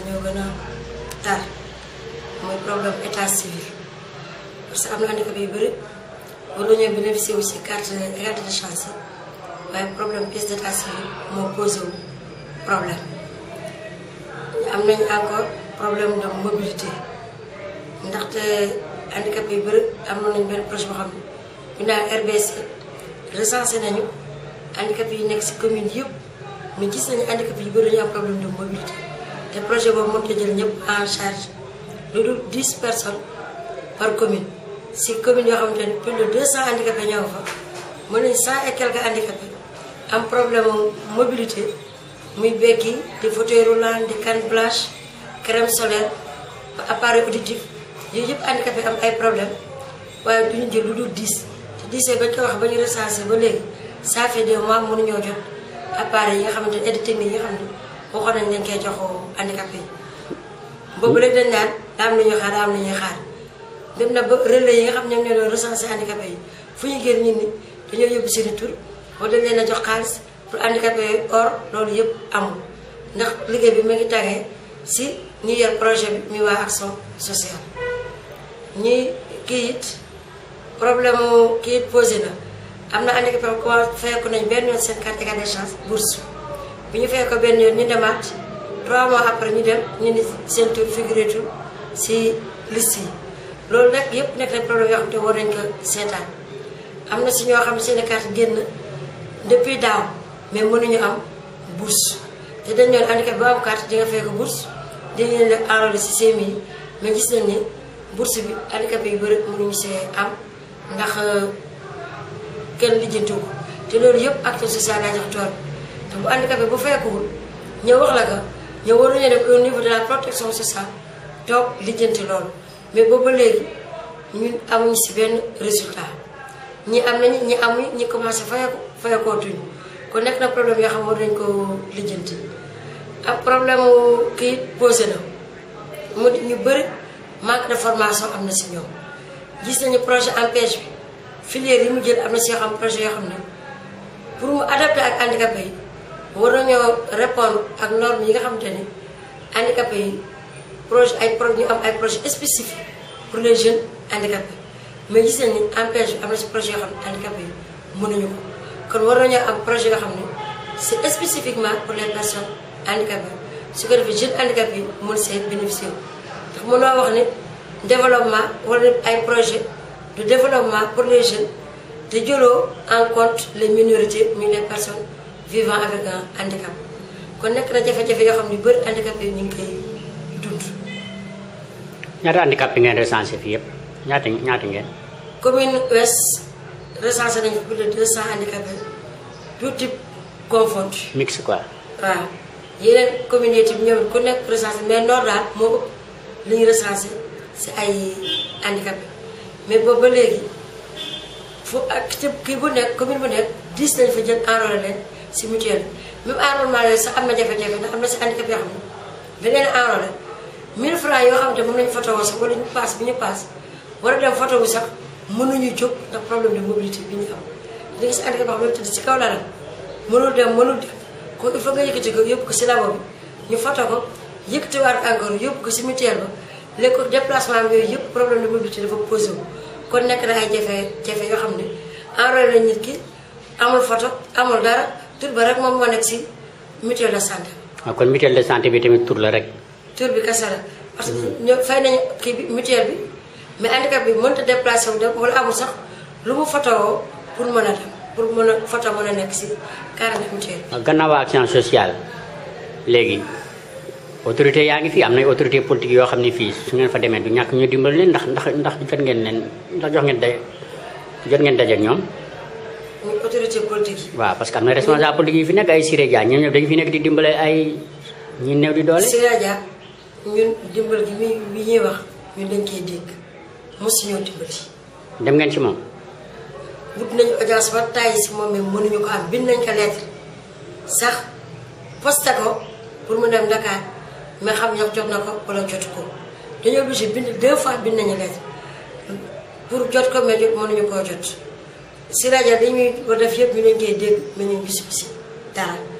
ñoo gën a tar mooy problème état civil parce que am na handicapé yu bëri war nañoo bénéficier wu si carte égalité de chance yi waaye problème pièce d'état civil moo posé wu problème am nañ encore problème de mobilité ndaxte handicapé yu bëri am nañ benn projet boo xam ne ñu naan RBC recensé nañu handicapé yi nekk si commune yëpp mais gis nañu handicapé yu bëri dañu am problème de mobilité te projet boobu mënut a jël ñëpp en charge lu dul 10 personnes par commune si commune yoo xamante ne plus de 200 handicapés ñoo nga fa mën nañu 100 et quelques handicapés am problème mobilité muy bekki di fauteuil roulant di canne blanche crème solaire appareil auditif yooyu yëpp handicapé am ay problème waaye duñu jël lu dul 10 te 10 bañ ko wax ba ñu recensé ba léegi ça fait des mois mënuñoo jot appareil yi nga xamante ne aide technique yi nga xam ne waxoon nañ dañ koy jox handicapé yi boobu léegi dañ naan daa am na ñuy xaar daa am na ñuy xaar dem na ba relais yi nga xam ñoom ñoo doon recensé handicapé yi fu ñu génn ñun ni dañoo yóbbu seen i tur wala dañ leen a jox xaalis pour handicapé yooyu or loolu yëpp amul ndax liggéey bi mu ngi tàggee si ñi yor projet bi muy waa action sociale ñi kii it problème mu kii it posé na am na handicapé ko feyeku nañ benn yoon seen carte égalité des chances bourse bi ñu feye ko benn yoon ñu demaat 3 mois après ñu dem ñu ni seen tur figuré tur si liste yi loolu nag yëpp nekk nañ problème yoo xam te war nañ ko seetaan am na si ñoo xam ne seen carte génn depuis daaw mais mënuñu am bourse te dañ doon handicapé ba am carte di nga fay ko bourse dañu leen def enrôlé si CMU yi mais gis nañ ni bourse bi handicapé yu bëri mënuñu see am ndax kenn lijjantiwu ko te loolu yëpp action sociale laa jox tool te bu handicapé bu fekkuwul ñëw wax la ko ñëw war nañu def au niveau de la protection sociale toog lijjanti loolu mais boobu léegi ñun amuñu si benn résultat ñi am nañu ñi amuñu ñi commencé fayeku fayekootuñu kon nekk na problème yoo xam war nañu ko lijjanti ak problème kii posé na mu ñu bëri manque de formation am na si ñoom gis nañu projet empêche bi filière yi mu jël am na si yoo xam projet yoo xam ne pour mu adapté ak handicapé yi war nañoo répondre ak normes yi nga xamante ni handicapé yi projet ay pro ñu am ay projet spécifique pour les jeunes handicapés mais gis nañ ni empêche bi am na si projet yoo xam ne handicapé yi mënuñu ko kon war nañoo am projet yoo xam ne c'est spécifiquement pour les personnes handicapées su ko defee jeunes handicapés yi mën see bénéficier ndax mënoo wax ne développement wala ay projet de développement pour les jeunes te jëloo en compte les minorités muy les personnes vivant avec un handicap kon nekk na jafe-jafe yoo xam ne bëri handicapé yi ñu ngi koy dund. ñaata handicapé ngeen recensé fii yëpp ñaata ñaata ngeen. commune ouest recensé nañu plus de 200 handicapés tout type confondu. mix quoi. waaw yeneen communauté bi ñoom ku nekk recensé mais nord daal moo ëpp li ñu recensé si ay handicapé mais boobu ba léegi fu ak ci kii bu nekk commune bu nekk 10 nañ fa jël enrôlé leen si mutuelle bi même enrôlement yooyu sax am na jafe-jafe ndax am na si handicapé yoo xam ne da leen enrôlé 1000 francs yoo xam ne mën nañu photo woo sax wala ñu paas bi ñu paas war a dem photo wu sax mënuñu jóg ndax problème de mobilité bi ñu am da nga si handicapé yoo xam ne tëdd si kaw lalam mënul dem mënul dem kon il faut nga yëkkati ko yóbbu ko si labo bi ñu foto ko yëkkatiwaat encore yóbbu ko si mutuelle ba léegi ko déplacement bi yooyu yëpp problème de mobilité dafa posé wu kon nekk na ay jafe-jafe yoo xam ne enrôlé na nit ki amul photo amul dara tur ba rek moom moo nekk si mutuelle de santé waaw kon mutuelle de santé bi tamit tur la rek. tur bi kese la parce que ñoo fay nañu kii bi mutuelle bi mais handicap bi mënut a déplacé wu dem wala amul sax lu mu photo woo pour mën a dem pour mën a photo mën a nekk si carnet mutuelle waaw gannaaw action sociale léegi autorité yaa ngi fi am na autorité politique yoo xam ne fii su ngeen fa demee du ñàkk ñu dimbali leen ndax ndax ndax jot ngeen leen ndax jox ngeen day jot ngeen daje ak ñoom. muy autorité politique yi. waaw parce que am na responsable politique yi fi nekk ay Siré Dia ñoom ñëpp dañu fi nekk di dimbale ay ñi néew di doole. Siré Dia ñun dimbal gi mi bi ñuy wax ñun dañ koy dégg mosu ñoo dimbali. dem ngeen ci moom. wut nañu audience ba tàyyi si moom mais mënuñu ko am bind nañ ko lettre sax posté ko pour mu dem Dakar mais xam ñoo jot na ko wala jotu ko dañoo obligé bind deux fois bind nañu lettre pour jot ko mais jot mënuñu koo jot. si rajo dañuy war def yëpp ñu leen koy dégg mais ñu gis ko si dara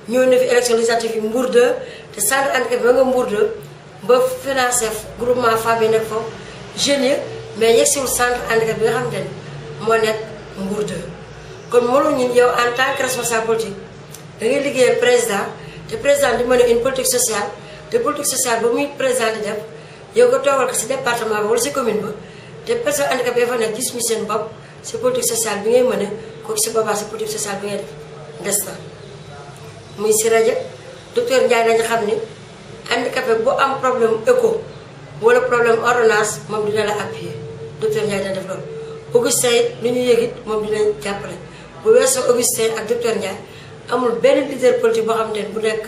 ñëw na fi élection législative yi Mbour 2 te centre handicapé ba nga Mbour 2 ba financé groupement femmes yi nekk foofu jeunes yi mais yegsiwul centre handicapé bi nga xamante ne moo nekk Mbour 2 kon mënu ñun yow en tant que responsable politique da ngay liggéeyal président te président di mën a une politique sociale te politique sociale ba muy président di def yow nga toogal ko si département ba wala si commune ba te personne handicapé fa nekk gis ñu seen bopp si politique sociale bi ngay mën a kooku si boobaa si politique sociale bi ngay def des na muy si rajo docteur Ndiaye dañu xam ni handicapé bu am problème écho wala problème ordonnance moom dina la appuyer docteur Ndiaye dina def loolu Augustin it lu ñu yëg it moom dina jàppale bu weesoo Augustin ak docteur Ndiaye amul benn leader politique boo xamante ne bu nekk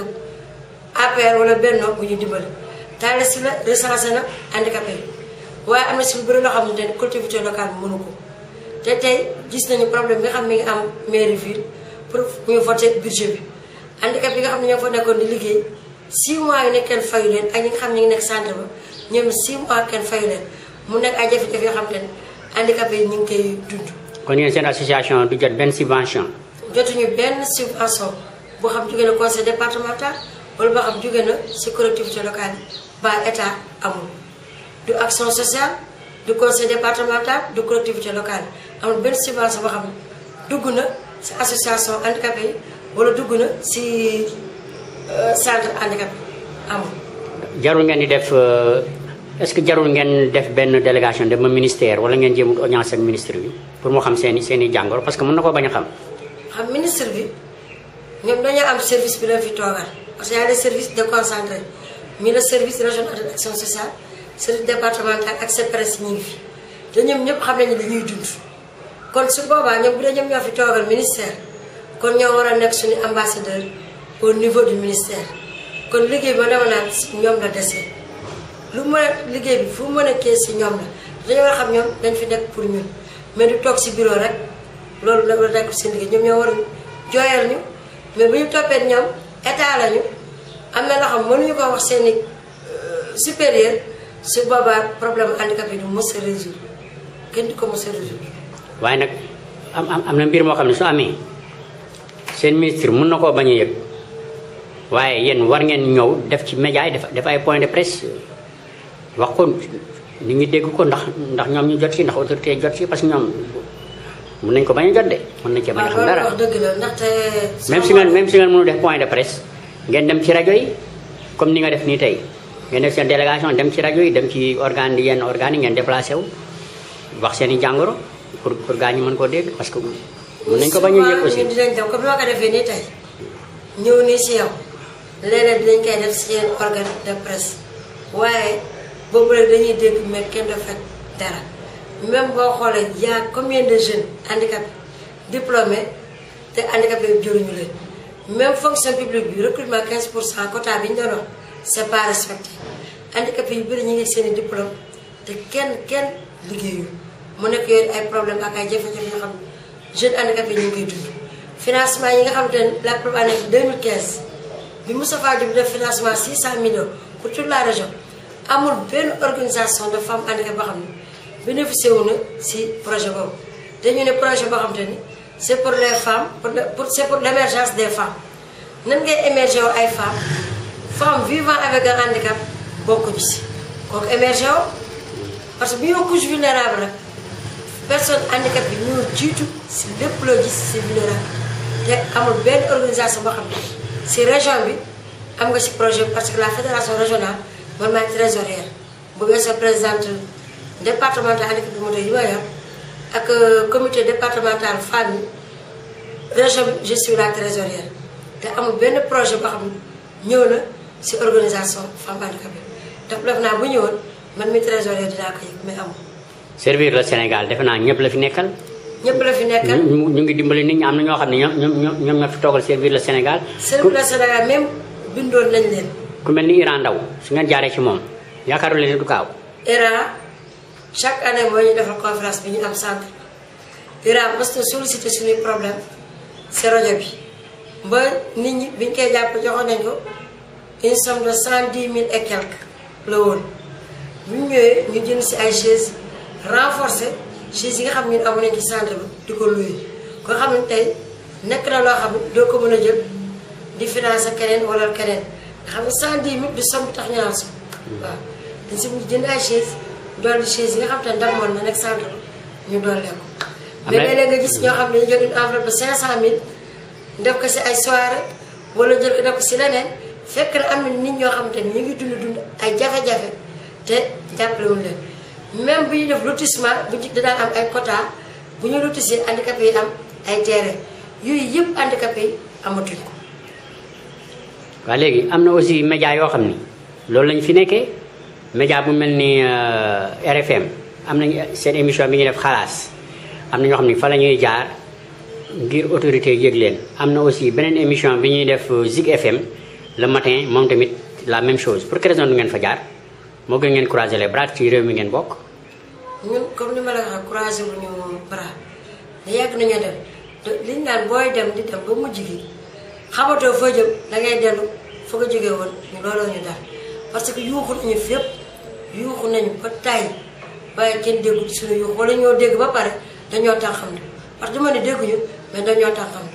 APR wala Benno bu ñu dimbali taale si la recensé na handicapé yi waaye am na si lu bëri loo xamante ne collectivité locale bi mënu ko te tey gis nañu problème bi nga xam mi ngi am mairie ville pour ñu voté budget bi handicapé yi nga xam ne ñoo fa nekkoon di liggéey 6 mois yi nekk kenn fayu leen ak ñi nga xam ne ñu ngi nekk centre ba ñoom 6 mois kenn fayu leen mu nekk ay jafe-jafe yoo xam te ne handicapé yi ñu ngi koy dund kon yéen seen association du jot benn subvention jotuñu benn subvention boo xam jóge na conseil départemental wala boo xam jóge na si collectivité locale yi ba état amul du action sociale du conseil départemental du collectivité locale yi amul benn subvention boo xam ne dugg na si association handicapé yi wala dugg na si centre handicapé amul jarul ngeen di def est-ce que jarul ngeen def benn délégation dem ma ministère wala ngeen jéem a audience ak ministre bi pour moo xam seen i seen i jàngoro parce que mën na koo bañ a xam xam ministre bi ñoom dañoo am service bi leen fi toogal parce que y a des services déconcentrés mi le service régional de l'action sociale service départemental ak CPRES ñi ngi fi te ñoom ñëpp xam nañu li ñuy dund kon su boobaa ñoom bu dee ñoom ñoo fi toogal ministère kon ñoo war a nekk suñu ambassadeur au niveau du ministère kon liggéey ba dama naan si ñoom la desee lu mën a liggéey bi fu mu mën a kee si ñoom la dañoo war a xam ñoom dañ fi nekk pour ñun mais du toog si bureau rek loolu nag la nekk seen liggéey ñoom ñoo war a jooyal ñu mais bu ñu toppee ñoom état lañu am na loo xam mënuñu ko wax seen i supérieur su boobaa problème handicapé du mos a résoudre kenn du ko mos a résoudre waaye nag am am am na mbir moo xam ne su amee seen ministre mën na koo bañ a yëg waaye yéen war ngeen ñëw def ci média yi def def ay point de presse wax ko nit ñi dégg ko ndax ndax ñoom ñu jot ci ndax autorité jot ci parce que ñoom mën nañ ko bañ a jot de mën nañ cee bañ a xam dara wax dëgg la ndaxte même si ngeen même si ngeen mënu def point de presse ngeen dem ci rajo yi comme ni nga def nii tey ngeen def seen délégation dem ci rajo yi dem ci organe yi yenn organes yi ngeen déplacé wu wax seen i jàngoro pour pour gaa ñi mën koo dégg parce que mën nañ ko bañ a yëg aussi ñun dinañ dem comme ni ma ko defee nii tey ñëw nii si yow léeg-léeg dinañ koy def si yenn organe de presse waaye boobu rek dañuy dégg mais kenn du fekk dara même boo xoolee y a combien de jeunes handicapés diplômés te handicapés yi jëruñu leen même fonction publique bi recrutement 15 pour cent quota bi ñu doon wax c'est pas respecté handicapés yu bëri ñu ngi seen i diplôme te kenn kenn liggéeyu mu nekk yooyu ay problème ak ay jafe-jafe yoo xam ne jeunes handicapés ñu ngi koy dund financement yi nga xamante ne la plupart nekk 2015 bi Moustapha Diop def financement 600 millions pour toute la région amul benn organisation de femmes handicapées boo xam ne bénéficié wu na si projet boobu dañu ne projet boo xamante ni c'est pour les femmes pour pour c'est pour l'émergence des femmes nan ngay émerger wu ay femmes femmes vivant avec un handicap bokkuñu si kooku émerger wu parce que bu ñu couche vulnérable rek personne handicap bi ñoo jiitu si lépp loo gis si vulnérable te amul benn organisation boo xam ne si région bi am nga si projet parce que la fédération régionale man maay trésorière bu weesoo présidente départemental handicap bi moto yi ma yor ak comité départemental femmes yi région bi je suis la trésorière te amul benn projet boo xam ne ñëw na si organisation femme handicapée te def naa bu ñëwoon man mi trésorière dinaa ko yëg mais amul servir le Sénégal defe naa ñëpp la fi nekkal ñëpp la fi nekkal ñu ñu ngi dimbali nit ñi am na ñoo xam ne ñoom ñoom ñoom ñoo fi toogal servir le Sénégal servir le Sénégal même bindoon nañ leen ku mel ni Iran Ndaw su ngeen jaaree ci moom yaakaaru leen du kaaw IRA chaque année moo ñu defal conférence bi ñu am centre IRA mos na sollicité suñuy problème si rajo bi ba nit ñi biñ koy jàpp joxoon nañ ko une somme de cent dix mille et quelque la woon bu ñu ñëwee ñu jënd si ay chaise renforcé chaise yi nga xam ñun amu nañ ci centre bi di ko luye ko xam ne tey nekk na loo xam ne doo ko mën a jël di financer keneen wala keneen nga xam ne cent dix mille du somme bi tax ñu naan so waaw dañ si mujj jënd ay chaise dolli chaise yi nga xam te ne damoon na nekk centre ñu dolli ko mais léeg-léeg nga gis ñoo xam ne dañu jël une enveloppe de cinq cent mille def ko si ay soirée wala jël ko def ko si leneen fekk na am na nit ñoo xam te ne ñu ngi dund dund ay jafe-jafe te jàppalewuñ leen même bu ñu def lotissement bu ñu dinaa am ay quota bu ñu lotissé handicapé yi am ay terrain yooyu yëpp handicapé yi amatuñ ko waaw léegi am na aussi média yoo xam ni loolu lañ fi nekkee média bu mel ni RFM am nañ seen émission bi ñuy def xalaas am na ñoo xam ni fa la ñuy jaar ngir autorité yëg leen am na aussi beneen émission bi ñuy def Zig FM le matin moom tamit la même chose pour quelle raison du ngeen fa jaar moo gën ngeen croiser les bras ci réew mi ngeen bokk. ñun comme ni ma la waxee croiser wu ñu bras da yàgg nañoo dem te liñ naan booy dem di dem ba mujj gi xamatoo foo jëm da ngay dellu fa nga jógee woon ñu looloo ñu daal parce que yuuxu nañu fépp yuuxu nañu ba tay waaye kenn déggu ci suñu yuuxu wala ñoo dégg ba pare dañoo tax xam ne parce que dama ne dégguñu mais dañoo tax xam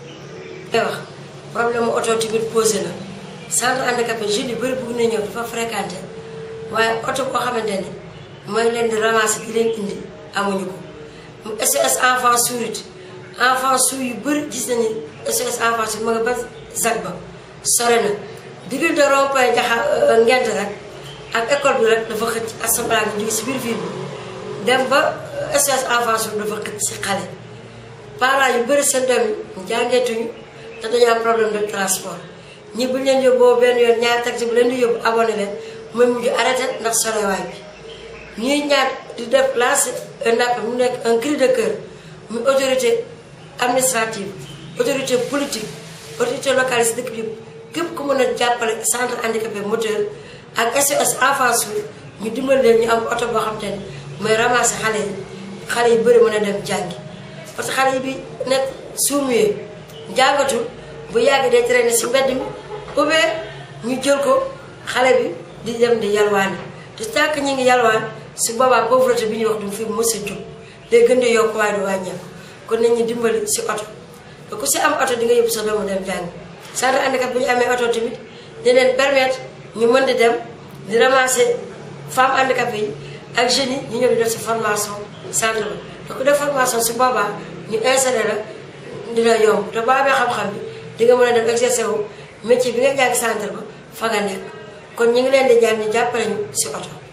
ne day wax problème mu oto tamit posé na centre handicapé jeunes yu bëri bëgg na ñëw dafa fréquenté waaye oto boo xamante ni mooy leen di ramasser di leen indi amuñu ko mu SOS enfant sourd enfant sourd yu bëri gis nañu SOS enfant sourd ma nga ba zag ba sore na diggante rond-point jaxa ngent rek ak école bi rek dafa xëcc assemblée nga jóge si biir ville bi dem ba SOS enfant sourd dafa xëcc si xale parents yu bëri seen doom yi jàngeetuñu te dañu am problème de transport ñi bu leen yóbboo benn yoon ñaar taxi bu leen di yóbbu abonné leen mooy mujj arrêté ndax sorewaay bi ñuy ñaar di def lancer un appel mu nekk un cri de cœur muy autorité administrative autorité politique autorité locale si dëkk bi yëpp képp ku mën a jàppale centre handicapé moteur ak SOS enfant sourd ñu dimbali leen ñu am oto boo xam te ne mooy ramasser xale yi xale yi bëri mën a dem jàngi parce que xale yi bi nekk suumuyee jàngatul bu yàgg day traîner si mbedd mi ou bien ñu jël ko xale bi di dem di yalwaani te tant que ñu ngi yalwaan su boobaa pauvreté bi ñuy wax du fi mës a jóg day gën di yokk waaye du wàññeeku kon nañ ñu dimbali si oto te ku si am oto di nga yóbbu sa doomu dem jàng centre handicap bu ñu amee oto tamit di leen permettre ñu mën di dem di ramasser femmes handicapées yi ak jeunes yi ñu ñëw di def si formation centre ba te ku def formation su boobaa ñu installé la dina yomb te boo amee xam-xam bi di nga mën a dem exercer wu métier bi nga jàng centre ba fa nga nekk kon ñu ngi leen di ñaan ñu jàppale ñu si oto